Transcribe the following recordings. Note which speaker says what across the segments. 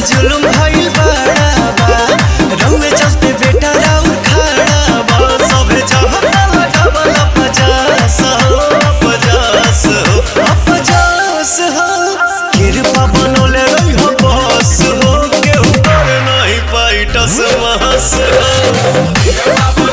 Speaker 1: जुलुम भइल बड़ा बा रउए चलते बेटा राउर खड़ा बा सभे जहता लगावल पचास हो पचास हो पचास हो कृपा बनोले रही हो बस हो केहू कर नहीं पाई टस महस हो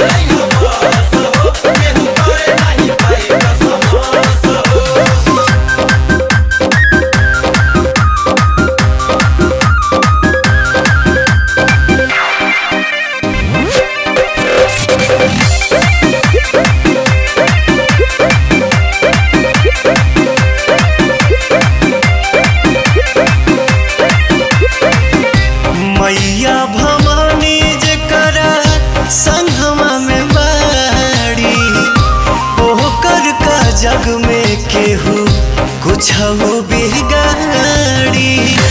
Speaker 1: मैया भवानी जकरा संगमा में बाड़ी ओकर का जग में केहू कुछ बिगाड़ी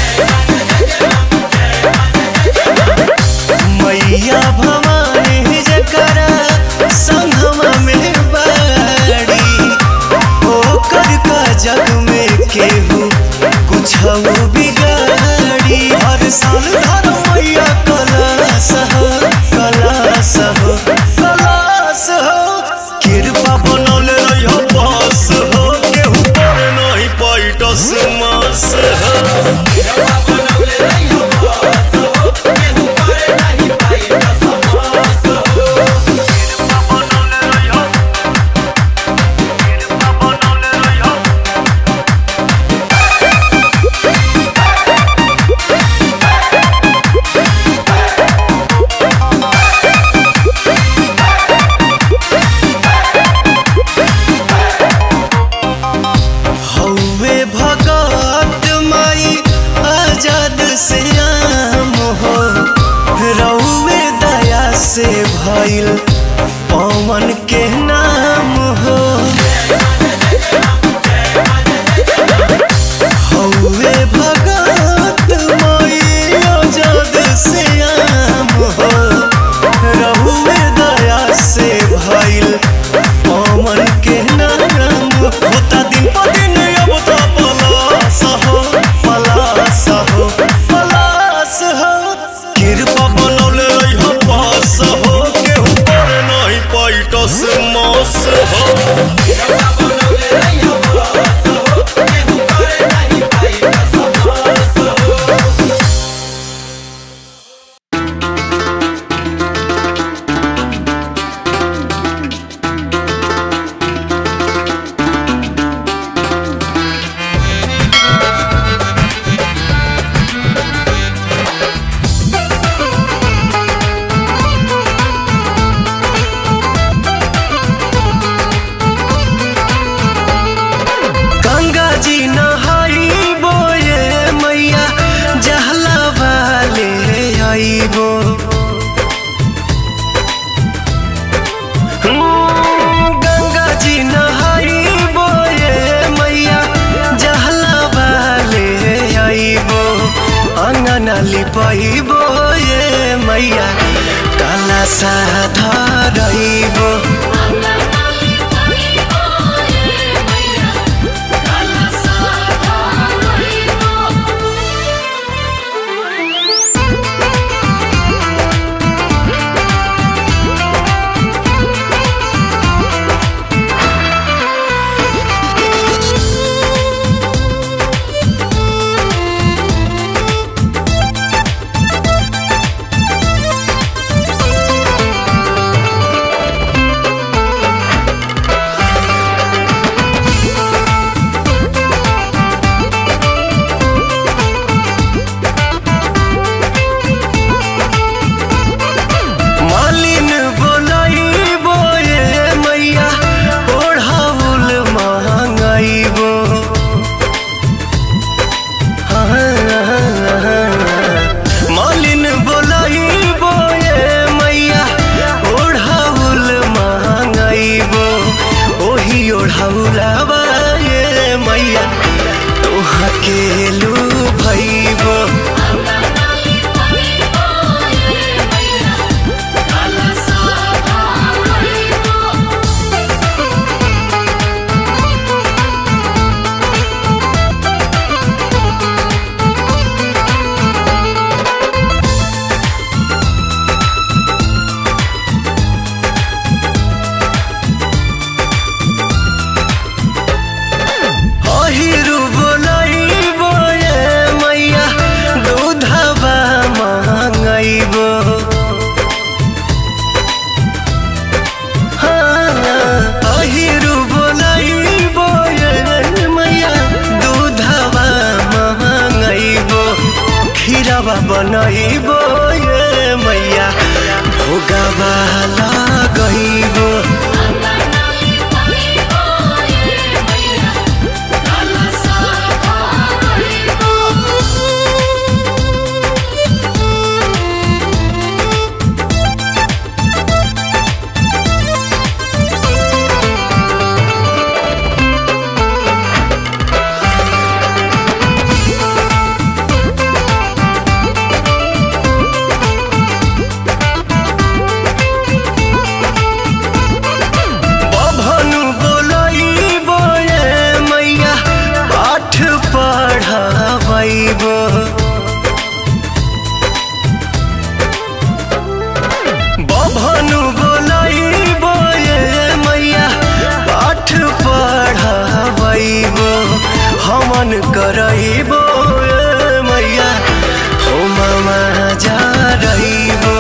Speaker 1: मैया भवानी जकरा संगमा में बाड़ी ओकर का जग में केहू कुछ बिगाड़ी हर साल धर मैया कलास हो कलास हो कलास हो कृपा बनौले रहियो बस हो केहू पर नहीं पैटस मास हो हौवे भगत माई आजाद से आम हो रउवे दया से भइल पवन के नाम हो हौवे भगत माई आजाद से आम हो रउवे दया से भइल पवन के नाम होता दिन पर दिन अब तो पलास हो पलास हो पलास हो कृपा बनौले रही हो पास हो केहू पर नहीं पैटस मास हो गंगा जी नहाई बोए मैया जहला वाले आईबो हम्म, गंगा जी नहाई बोए मैया जहला वाले आईबो अंगना लिपाई बोए मैया काला सा धरइबो खीरवा बनैबो ये मैया भोगावा लगैबो बभनु बोलैबो ये मैया पाठ पढ़ाबैबो बभनु बोलैबो ये मैया पाठ पढ़ाबैबो हमन करैबो ये मैया हो मामा जा रहिबो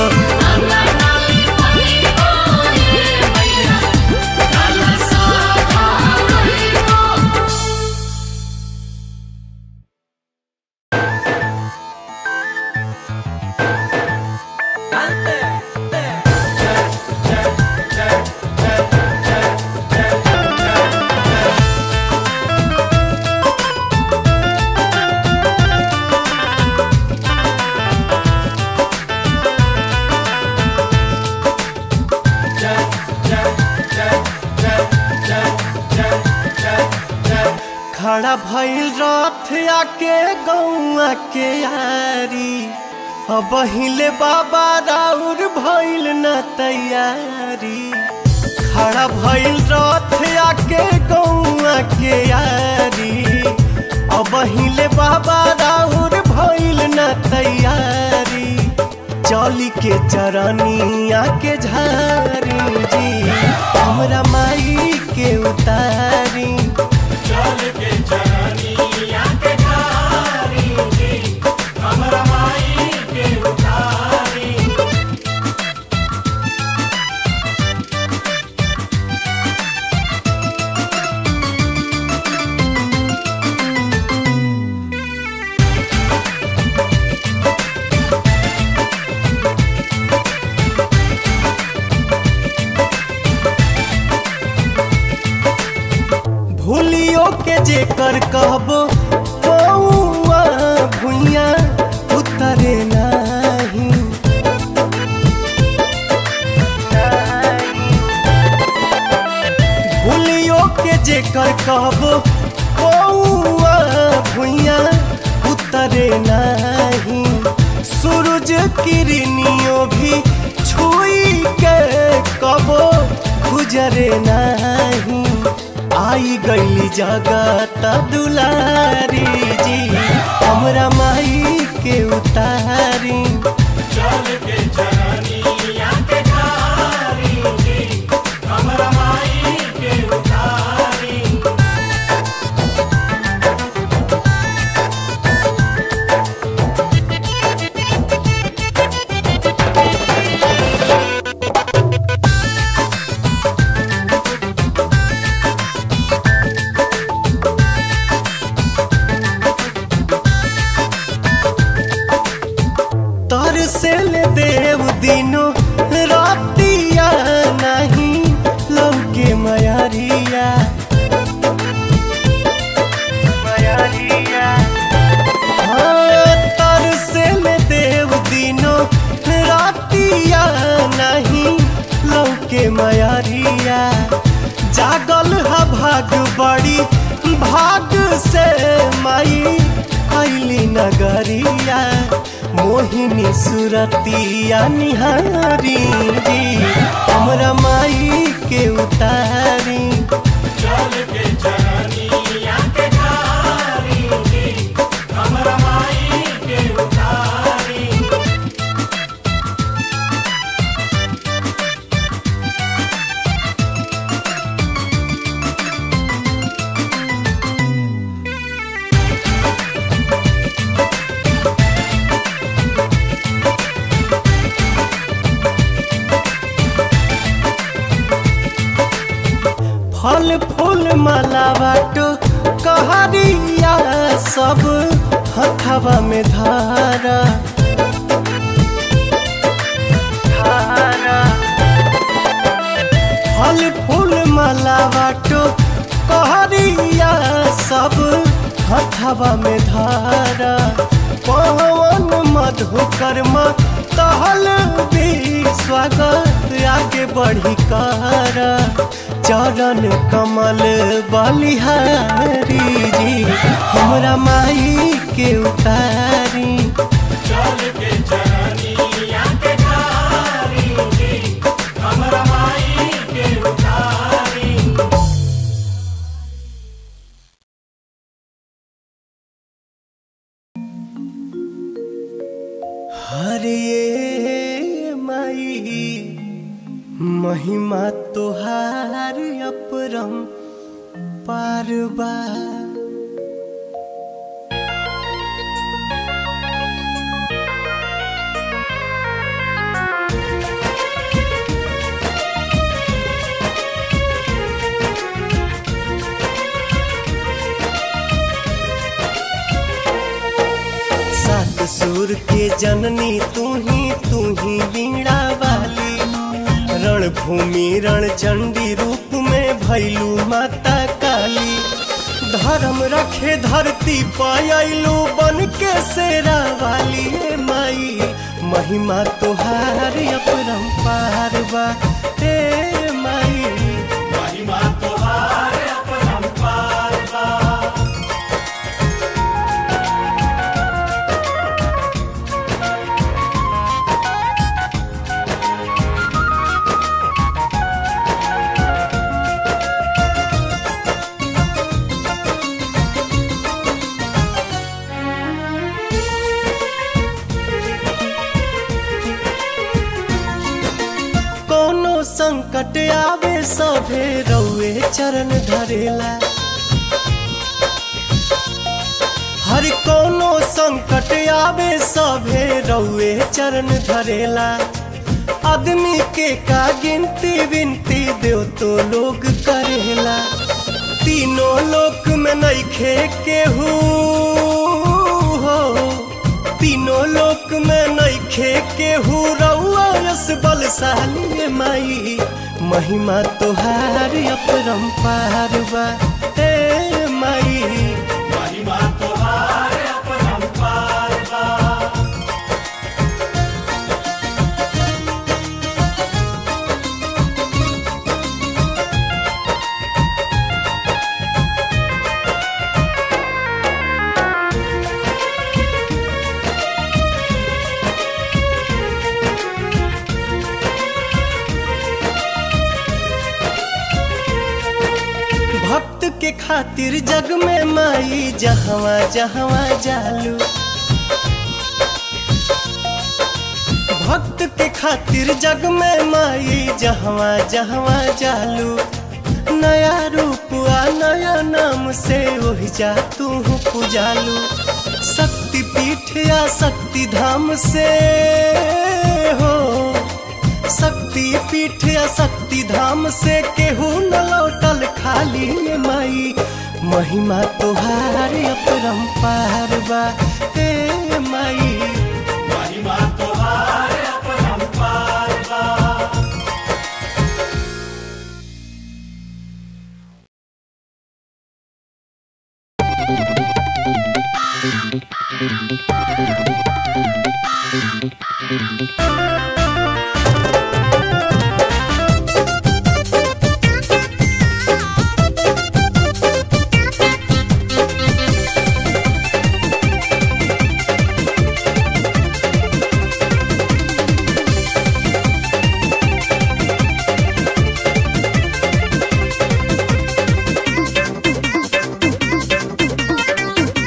Speaker 1: खड़ा भइल रथ आके गौआ के यारी अब हिले बाबा राउर भइल न तैयारी खड़ा भइल रथ आके गौआ के यारी अब हिले बाबा राउर भइल न तैयारी चली के चरनिया के झारी जी हमरा माई के उतारी भूलियो के जेकर कहबो पौआ भुइया उतरे नाही भूलियो के जेकर कहबो पौआ भुइया उतरे नाही सूरज किरनियो भी छुई के कबो गुजरे नाही आई गईली जगत दुलारी जी हमरा माई के उतारी तर से ले देव दिनो रातिया नहीं लौके मयरिया हाँ, तर से ले देव दिनो रातिया नहीं लौके मयरिया जागल हा भाग बड़ी भाग से माई आइली नगरिया मोहिनी सुरतिया निहारी जी हमरा माई के उतारी फल फूल माला बाटो कहरिया सब हथवा में धारा फल फूल माला बाटो कहरिया सब हथवा में धारा पवन मधुकर्मा तहल भी स्वागत आगे बढ़ी कर चरण कमल बलिहारी जी हमरा माई के उतारी हरे माई महिमा तोहार अपरम पारबा सात सुर के जननी तू ही तू ही वीणा वाली रणभूमि रण चंडी रूप में भैलू माता काली धर्म रखे धरती पायलू बन के शेरा वाली ए माई महिमा तोहार अपरंपार बा ए माई कोनो संकट आवे सभे रउए चरण धरेला हर कोनो संकट आवे सभे रउए चरण धरेला आदमी के का गिनती विनती देव तो लोग करेला तीनों लोक में नइखे केहू हो तीनों लोक में नइखे केहू रउआ यस बलशाली माई महिमा तोहार अपरंपार बा ए माई भक्त के खातिर जग में माई जहवा जहवा जालू भक्त के खातिर जग में माई जहवा जहवा जालू नया रूप आ नया नाम से वही जा तू पुजालू शक्ति पीठ या शक्ति धाम से हो शक्ति पीठ या शक्ति धाम से केहू न लौटल खाली ये माई महिमा तोहार अपरंपार बा हे माई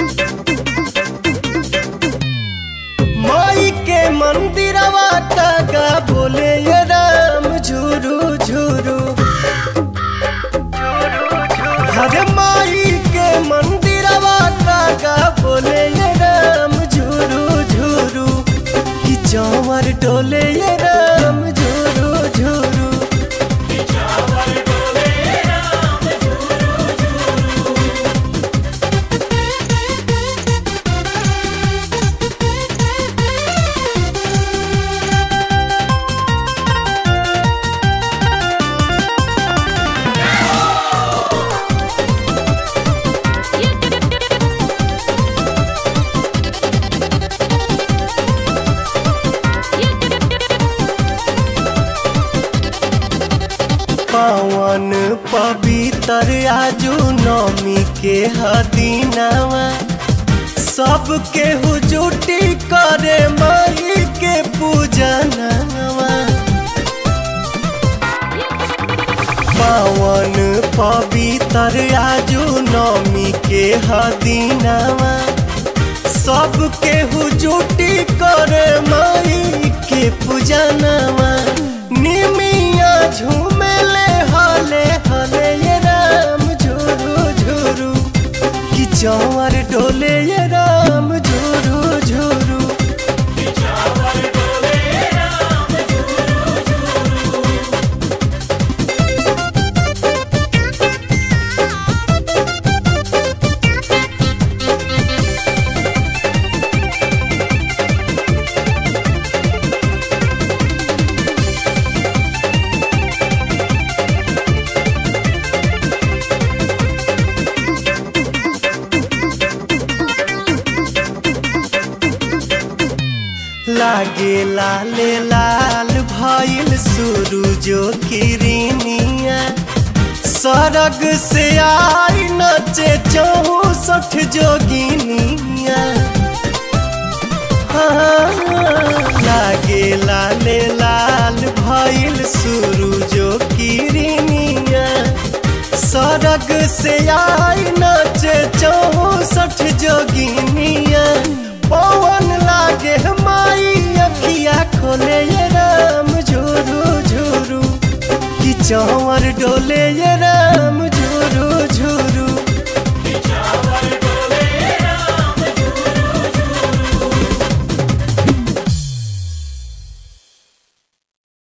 Speaker 1: माई के मंदिरवा का पवित्र आजू नौमी के हदीनावा सबके हुजूटी करे माही के पूजनवा पावन पवित्र आजू नौमी के हदीनावा सबके हुजूटी करे माई के पूजनवा निमिया झूमेले हले हले ये राम झुरू झुरू कि चौर डोले ये राम झुरू झुरू लागे लाले लाल भइल सूरजो किरनिया सरग से आई नचे चौसठ जोगिनिया हाँ, लागे लाले लाल भइल सूरजो किरनिया सरग से आई नचे चौसठ जोगिनिया पवन लागे माई अखिया खोले ये राम झुरू झुरू कि चौवर डोले ये